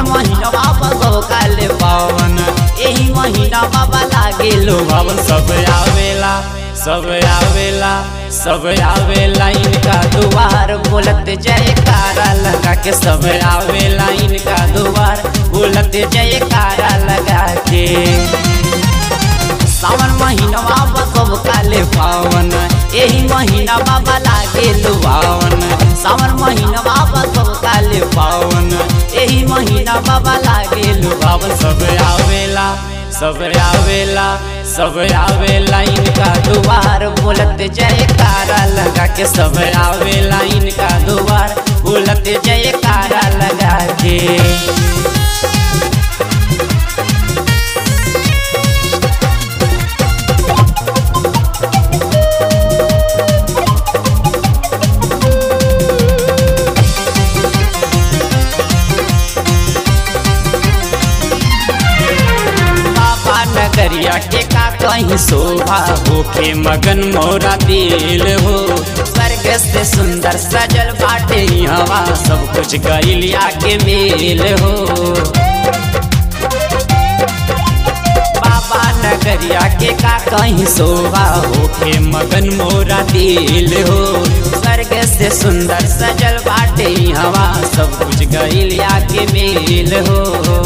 सावन महीना बाबा सब काले पावन एही महीना बाबा लागे लो बाबा सब आवेला सब आवेला सब आवेला इनका दुआर बोलत जयकारा लगा के सब आवेला इनका दुआर बोलत जयकारा लगा के सावन महीना बाबा सब काले पावन एही महीना बाबा लागे लुभावन सावन महीना बाबा सब काले पावन एही महीना बाबा लागे लुभावन सब आवेला सब आवेला सब आवेला इनका दुआर बोलत जयकारा लगा के सब आवेला इनका दुआर बोलत जयकारा लगा के बाबा नगरिया के का कहीं शोभा होके मगन मोरा दिल हो स्वर्ग से सुंदर सजल बाटे हवा सब कुछ गैलिया के मेल हो बाबा नगरिया के का कहीं शोभा होके मगन मोरा दिल हो स्वर्ग से सुंदर सजल बाटे हवा सब कुछ गैलिया के मेल हो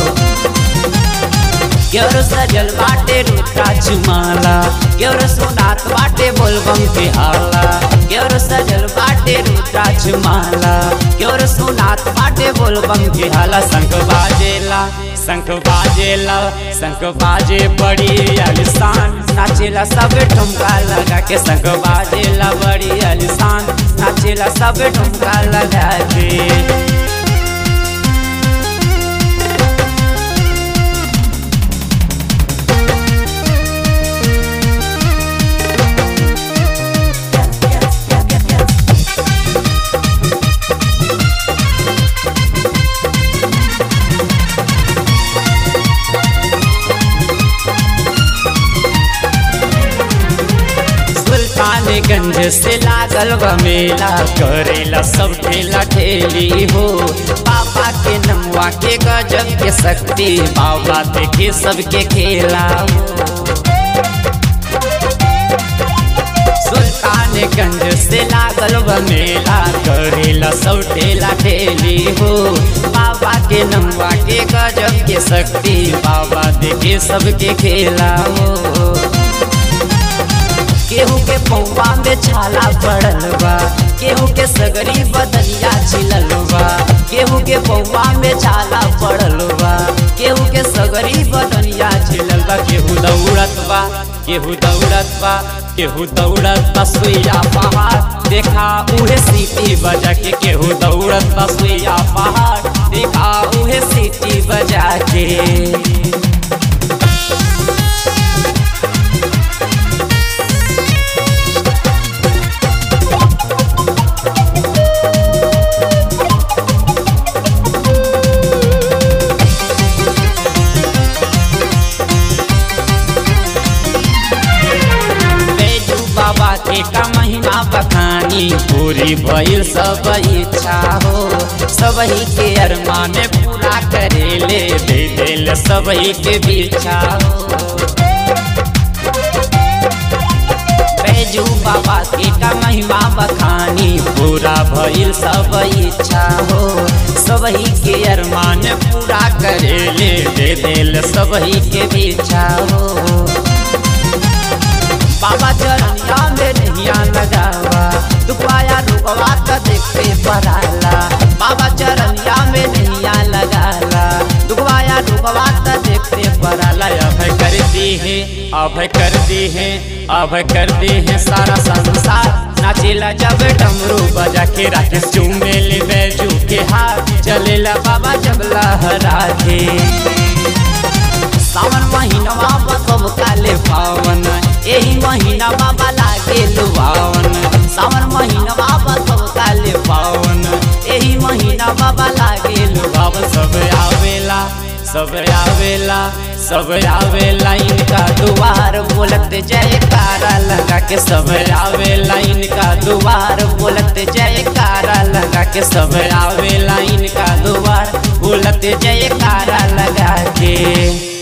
क्योर सजल बाटे रुद्राज माला क्योर सुनात बाटे बोलबम के हाला क्योर सजल बाटे रुद्राज माला क्योर सुनात बाटे बोलबम के हाला शंख बाजेला शंख बाजेला शंख बाजे बड़ी आलिशान नाचेला सब ठुमका लगा के शंख बाजेला बड़ी आलिशान नाचेला सब ठुमका लगा के सुल्तानगंज से लागल बा मेला करेला सब ठेला ठेली हो बाबा के नमुआ के गजब के शक्ति बाबा देखे सबके खेला हो सुल्तानगंज से लागल बा मेला करेला सब ठेला ठेली हो बाबा के नमुआ के गजब के शक्ति बाबा देखे सबके खेला हो केहू के पौवा में छाला पड़ल बा केहू के सगरी बदलिया छिलल बा केहू के पौवा में छाला पड़ल बा केहू के सगरी बदलिया छिलल बा केहू दौड़त बा केहू दौड़त बा केहू दौड़त बा सुइया पहाड़ देखा उहे सीटी बजा के केहू दौड़त बा सुइया पहाड़ देखा उहे सीटी बजा के बैजू बाबा के का महीना बखानी पूरी भइल सब इच्छा हो सबही के अरमान पूरा करेले दे दिल सबही के बिछा हो बैजू बाबा के का महिमा बखानी पूरा भइल सब इच्छा हो सबही के अरमान पूरा करेले दे दिल सबही के बिछा हो बाबा चरनिया में नैया लगावा दुपाया रुकवा तो देखते पराला बाबा चरनिया में नैया लगाला दुखवाया रुकवा तो देखते पराला अभय कर दी है अभय कर दी है अभय कर दी है सारा संसार नाचेला जब डमरू बजा के राकेश चूमेले बैजू के हाथ चलेला बाबा जब लहरा के सावन महीना बाबा सब काले पावन एही महीना बाबा लागे लुभावन सावन महीना बाबा सब काले पावन एही महीना बाबा लागे लुभावन सब आवेला सब आवेला सब आवेला इनका दुआर बोलत जयकारा लगा के सब आवेला इनका दुआर बोलत जयकारा लगा के सब आवेला इनका दुआर बोलते जयकारा लगा के